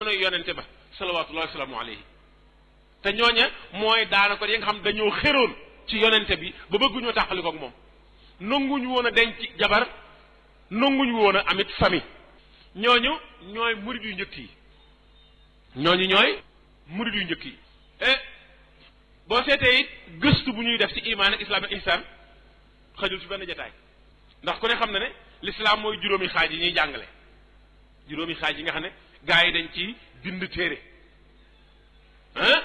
jamono yonente ba salawatullahi wasalaamu alayhi te ñooña mooy daanaka yi nga xam dañoo xéroon ci yonente bi ba bëgguñoo tàqali koog moom nanguñu woon a denc jabar nanguñu woon a amit famille ñooñu ñooy murid yu njëkk yi ñooñu ñooy murid yu njëkk yi e boo seetee it gëstu bu ñuy def ci imaan ak islam ak ihsaan xajul ci benn jataay ndax ku ne xam na ne l'islam mooy juróomi xaaj yi ñuy jàngale juróomi xaaj yi nga xam ne gaa yi dañ ci bind téere ah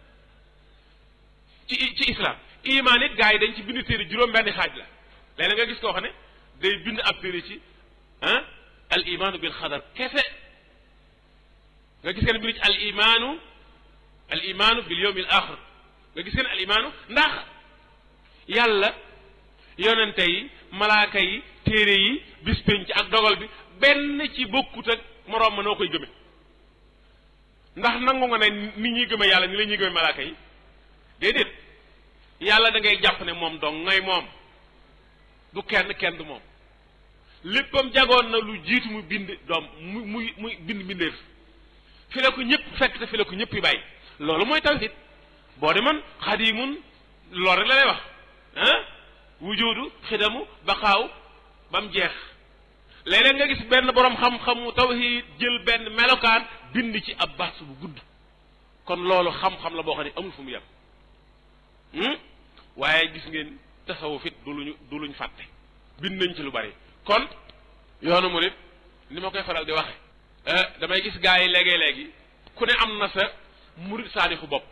ci ci islam imaan it gaa yi dañ ci bind téere juróom benn xaaj la léeg nga gis koo xam ne day bind ab téere ci ah al imaanu bil xadar kese nga gis kenn bind ci al imaanu al imaanu bil yawmi al axir nga gis kenn al imaanu ndax yàlla yonente yi malaaka yi téere yi bis penc ak dogal bi benn ci bokkut ak moroom ma noo koy gëme ndax nangu nga ne ni ñuy gëme yàlla ni la ñuy gëme malaaka yi déedéet yàlla da ngay jàpp ne moom dong ngay moom du kenn kenn du moom léppam jagoon na lu jiitu mu bind doom mu muy muy bind mbindeef fi la ko ñëpp fekk te fi la ko ñëpp yi bàyyi loolu mooy tawhid boo demoon xadimun loolu rek la lay wax ah wujudu xidamu baqaaw ba mu jeex léeg-léeg nga gis benn borom xam-xamu tawhid jël benn melokaan bind ci ab baas bu gudd kon loolu xam-xam la boo xam ne amul fu mu yem waaye gis ngeen tasawuf it du luñu du luñ fàtte bind nañ ci lu bari kon yoonu murid ni ma koy faral di waxe damay gis gaa yi léegi-léegi ku ne am na sa murid saadixu bopp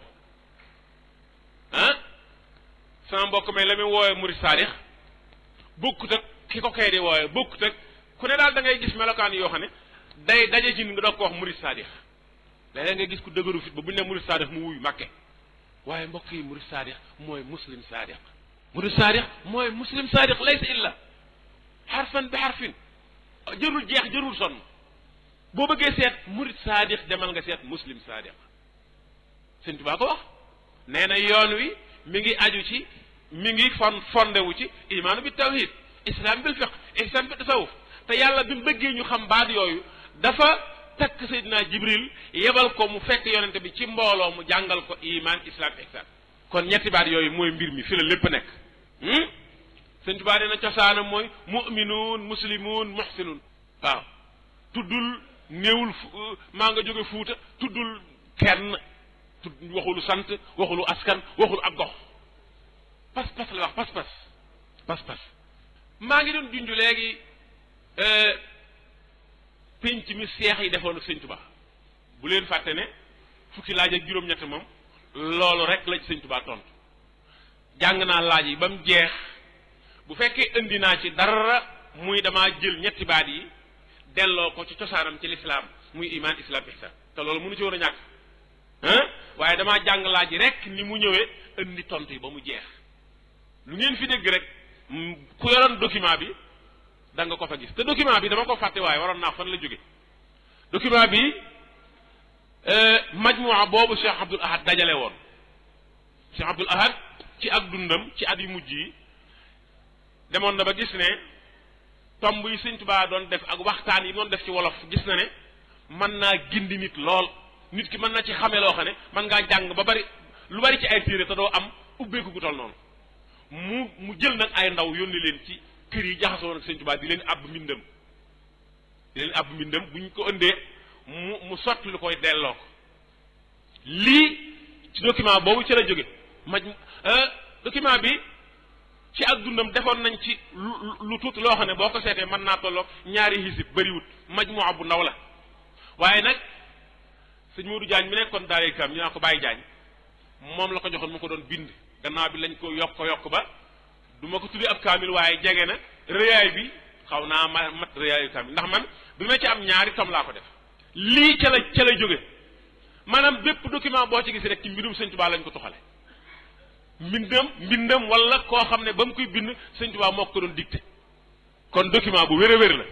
ah sama mbokk may la muy woowe murid saadix bokkut ak ki ko kay di woowe bokkut ak ku ne daal da ngay gis melokaan yoo xam ne day daje ci ni nga doog ko wax murid saadix léeg-léeg nga gis ku dëgëru fit ba bu ñu ne murid saadix mu wuy màkke waaye mbokk yi murid saadix mooy muslim saadix murid saadix mooy muslim saadix laysa illa xarfan bi xarfin jërul jeex jërul sonn boo bëggee seet murid saadix demal nga seet muslim saadix sëñ Tuubaa ko wax nee na yoon wi mi ngi aju ci mi ngi fon fondewu ci imaanu bi tawhid islam bil fiq ihsan bi tasawuf te yàlla bi mu bëggee ñu xam baat yooyu dafa takk Seydina Jibril yebal ko mu fekk yonente bi ci mbooloo mu jàngal ko iman islam ihsan kon ñetti baat yooyu mooy mbir mi fi la lépp nekk sëñ Tuubaa nee na cosaanam mooy muminuun muslimuun muhsinuun waaw tuddul néewul maa nga jóge fuuta tuddul kenn tudd waxulu sant waxulu askan waxulu ak gox pas-pas la wax pas-pas pas-pas maa ngi doon junj léegi pénc mi seex yi defoon ak sëñ Tuubaa bu leen fàtte ne fukki laaj ak juróom-ñett moom loolu rek la ci sëñ Tuubaa tontu jàng naa laaj yi ba mu jeex bu fekkee indi naa ci dara muy damaa jël ñetti baat yi delloo ko ci cosaanam ci lislaam muy iman islam ihsan te loolu mënu ci woon a ñàkk ah waaye damaa jàng laaj yi rek ni mu ñëwee indi tontu yi ba mu jeex lu ngeen fi dégg rek ku yoroon document bi da nga ko fa gis te document bi dama ko fàtte waaye waroon naa fan la jóge document bi majmua boobu Cheikh Abdoul Ahad dajale woon Cheikh Abdoul Ahad ci ak dundam ci at yu mujj yi demoon na ba gis ne tomb yi Sëñ Tuubaa doon def ak waxtaan yi doon def ci wolof gis na ne mën naa gindi nit lool nit ki mën na ci xame loo xam ne mën ngaa jàng ba bari lu bari ci ay téere te doo am ubbeeku gu toll noonu mu mu jël nag ay ndaw yónni leen ci kër yi jaxasoo nag Sëñ Tuubaa di leen àbb mbindam di leen àbb mbindam bu ñu ko ëndee mu mu sotti lu koy delloo ko lii ci document boobu ci la jóge maj document bi ci ak dundam defoon nañ ci lu lu tuuti loo xam ne boo ko seetee mën naa tolloog ñaari hisib bëriwut majmuwa bu ndaw la waaye nag sëñ Modou Diagne mi nekkoon daaree kam ñu naa ko bàyyi Diagne moom la ko joxoon mu ko doon bind gannaaw bi lañ ko yokk ko yokk ba du ma ko tuddi ab kaamil waaye jege na rëyaay bi xaw naa ma mat rëyaayu kaamil ndax man bi ma ci am ñaari tom laa ko def lii ca la ca la jóge maanaam bépp document boo ci gis rek ci mbirum sëñ Tuubaa lañ ko toxale mbindam mbindam wala koo xam ne ba mu koy bind sëñ Tuubaa moo ko doon dicté kon document bu wér a wér la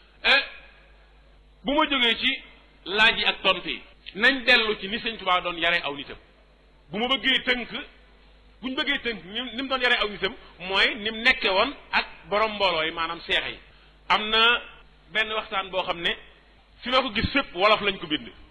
bu ma jógee ci laaj yi ak tontu yi nañ dellu ci ni sëñ Tuubaa doon yare aw nitam bu ma bëggee tënk bu ñu bëggee tënk ni ni mu doon yare aw nitam mooy ni mu nekke woon ak borom mbooloo yi maanaam seex yi am na benn waxtaan boo xam ne fi ma ko gis fépp wolof lañ ko bind